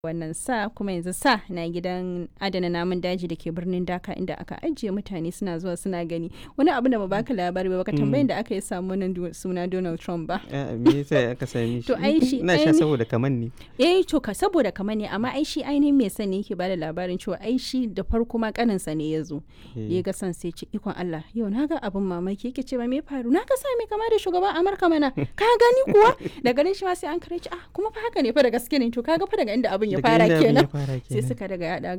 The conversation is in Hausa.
wannan sa kuma yanzu sa na gidan adana namun daji da ke birnin daka inda aka ajiye mutane suna zuwa suna gani wani abu da ba baka labari ba baka tambayin da aka yi samu nan suna donald trump ba me yasa aka sami shi To, ai shi- ina sha aini- saboda kaman ne eh to ka saboda kamar ne amma ai shi ainihin mai sani yake bada labarin cewa ai shi da farko ma kaninsa ne ya zo da ya ga san sai ce ikon Allah yau na ga abin mamaki yake ce ba me faru na ga sa mai kama da shugaban Amurka mana ka gani kuwa da ganin shi ma sai an kare shi ah kuma fa haka ne fa da gaske ne to kaga fa daga inda abin ya Daga fara inda abin ya kenan fara sai kenan. suka daga yada